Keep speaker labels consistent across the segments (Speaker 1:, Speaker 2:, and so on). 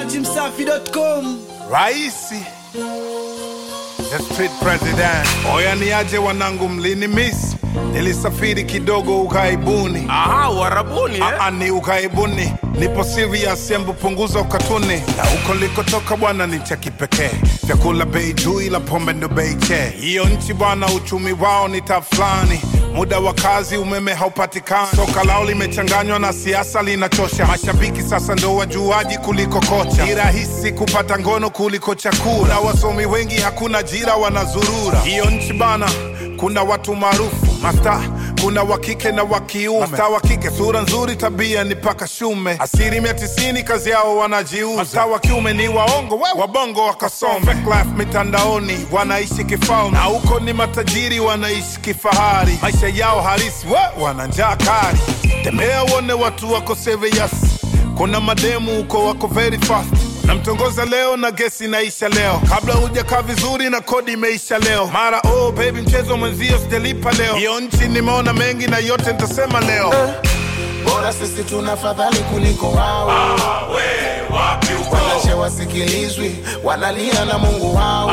Speaker 1: dachimsafi.com
Speaker 2: Raisi the street president. Oya niaje wanangu, mlini miss, nilisafiri kidogo ukaibuni.
Speaker 3: Aha, uharabuni eh?
Speaker 2: Aa, ni ukaibuni, nipo serious, embu punguza ukatuni. Na huko likotoka bwana ni cha kipekee, vyakula bei juu, ila pombe ndo bei che. Hiyo nchi bwana, uchumi wao ni tafulani muda wa kazi umeme haupatikani, soka lao limechanganywa na siasa linachosha. Mashabiki sasa ndo wajuaji kuliko kocha, ni rahisi kupata ngono kuliko chakula. Na wasomi wengi hakuna ajira, wanazurura. Hiyo nchi bana, kuna watu maarufu masta, kuna wa kike na wa kiume. Masta wa kike sura nzuri, tabia ni paka shume. Asilimia tisini kazi yao wanajiuza. Masta wa kiume ni waongo, we wabongo wakasome. Fake life mitandaoni, wanaishi kifalme, na huko ni matajiri wanaishi kifahari. Maisha yao halisi, we wana njaa kali. Tembea uone watu wako serious, kuna mademu huko wako very fast namtongoza leo na gesi inaisha leo, kabla hujakaa vizuri na kodi imeisha leo. Mara oh baby, mchezo mwenzio sijalipa leo. Hiyo nchi nimeona mengi na yote nitasema leo.
Speaker 4: bora sisi tuna fadhali kuliko wao wanache wasikilizwi wanalia na mungu wao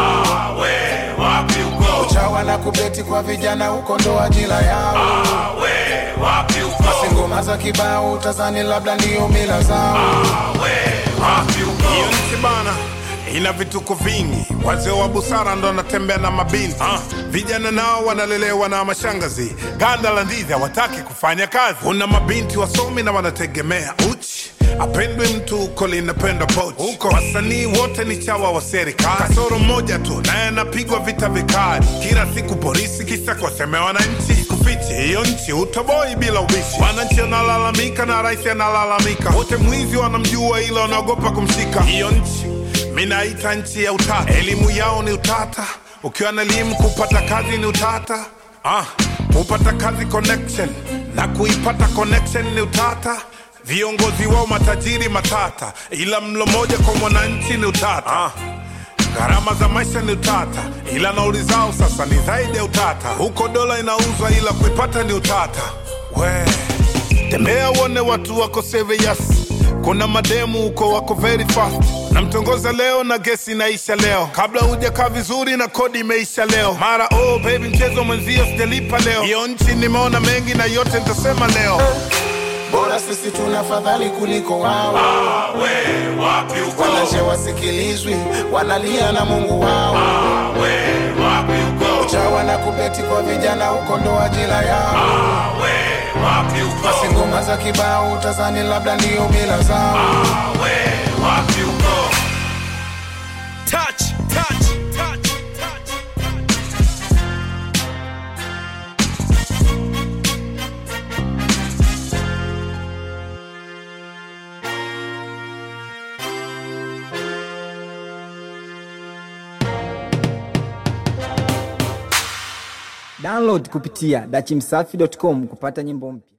Speaker 4: uchawa na kubeti kwa vijana huko ndo ajira yao basi ngoma za kibao utazani labda ndiyo mila zao
Speaker 2: Hiyo nchi bana ina vituko vingi, wazee wa busara ndo wanatembea na mabinti ah. Vijana nao wanalelewa na mashangazi, ganda la ndizi hawataki kufanya kazi. Kuna mabinti wasomi na wanategemea uchi apendwe mtu huko linapendwa pochi huko. Wasanii wote ni chawa wa serikali, kasoro mmoja tu naye anapigwa vita vikali kila siku polisi, kisa kuwasemea wananchi. Kufichi hiyo nchi utoboi bila ubishi, wananchi wanalalamika na rais analalamika, wote mwizi wanamjua, ila wanaogopa kumshika. Hiyo nchi minaita nchi ya utata, elimu yao ni utata. Ukiwa na elimu kupata kazi ni utata. Ah, kupata kazi connection na kuipata connection ni utata. Viongozi wao matajiri matata, ila mlo moja kwa mwananchi ni utata. Ah, gharama za maisha ni utata, ila nauli zao sasa ni zaidi ya utata. Huko dola inauzwa, ila kuipata ni utata. We tembea uone watu wako serious kuna mademu huko wako very fast namtongoza leo na gesi inaisha leo kabla hujakaa vizuri na kodi imeisha leo mara oh baby mchezo mwenzio sijalipa leo hiyo nchi nimeona mengi na yote nitasema leo
Speaker 4: bora sisi tuna fadhali kuliko wao wanache wasikilizwi wanalia na mungu wao uchawa na kubeti kwa vijana huko ndo ajira yao basi ngoma za kibao utazani labda ndiyo mila zao
Speaker 1: touch, touch, touch, touch.
Speaker 5: Download kupitia dachimsafi.com kupata nyimbo mpya.